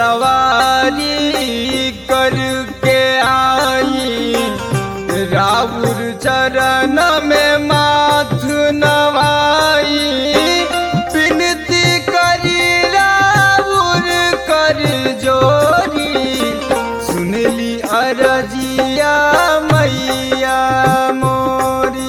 सवारी करके आई राउर चरण में माथ नवाई विनती करी राउर कर जोरी सुनली अरजिया मैया मोरी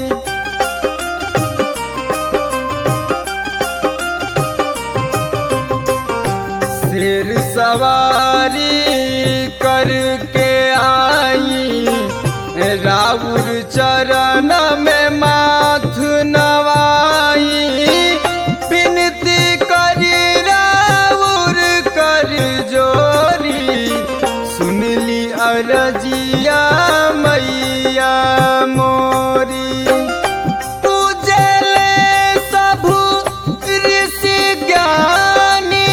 शेर सवारी करके आई राउर चरण में माथ नवाई विनती करी राउर कर जोरी सुनली अरजिया मैया मोरी पूजले सबु ऋषि ज्ञानी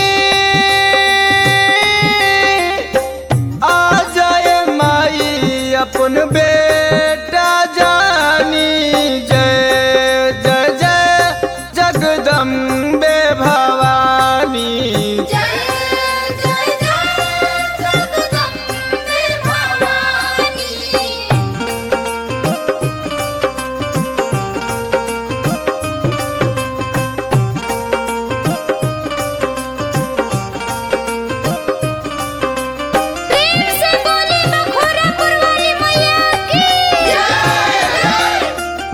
आ जाए माई अपन बेटा जानी जय जय जय जगदम्बे भवानी जय जय जय जगदम्बे भवानी प्रेम से बोले मखोरापुर वाली मैया की जय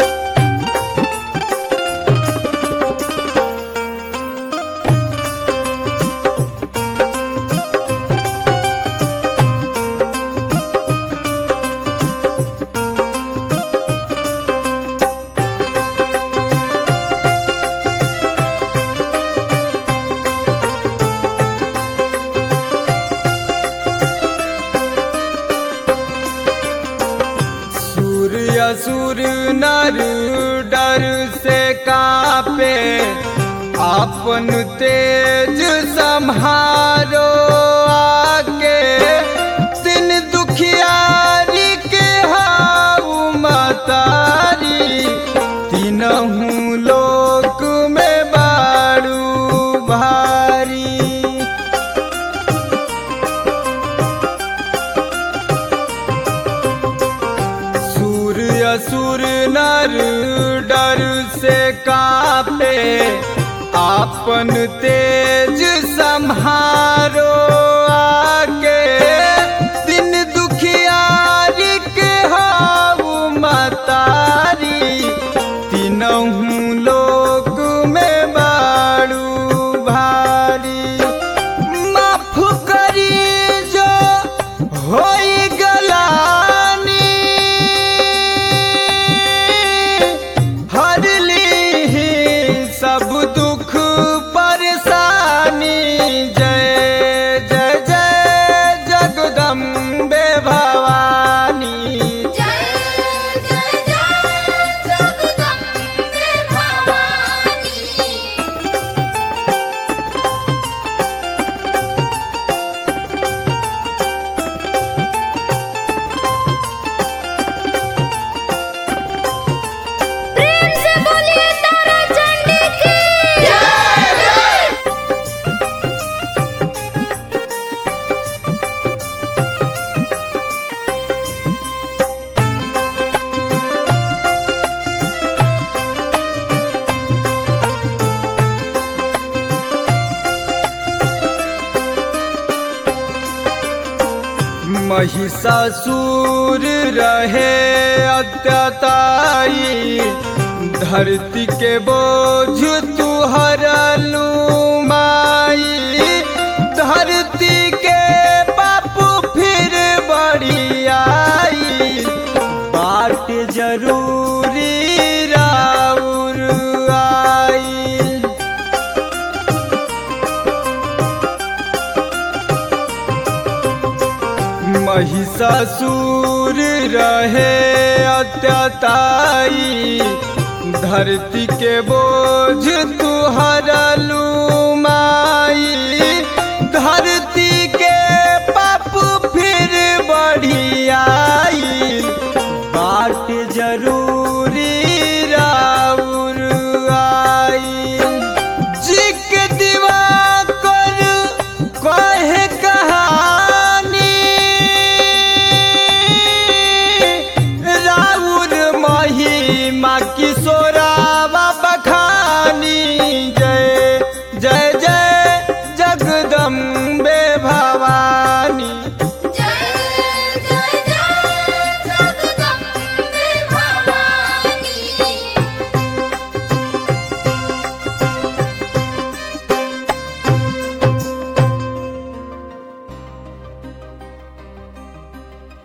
सूर्य सुर नर डर से कापे अपन तेज संहारो आके दिन दुखियारी के हाउ मतारी तीनहू लोक में बारू भारी सूर्य असुर नर डर से कापे आपन तेज संहारो आके दिन दुखियारी के हाउ मतारी तीनहू लोक में बारू भारी माफ करी जो होई गलानी हर ली सब दुख परेशानी जय जय जय जगदम्बे भवानी जय जय जय जगदम्बे भवानी प्रेम से बोलिए तारा चंडी की जय महिषासुर रहे अत्यताई धरती के बोझ तू हरलू माई धरती के बापू फिर बड़ी आई बाट जरूरी राउर आई महिषासुर रहे अत्यताई धरती के बोझ तू हरलू माई धरती के पाप फिर बढ़ी आई बाट जरूर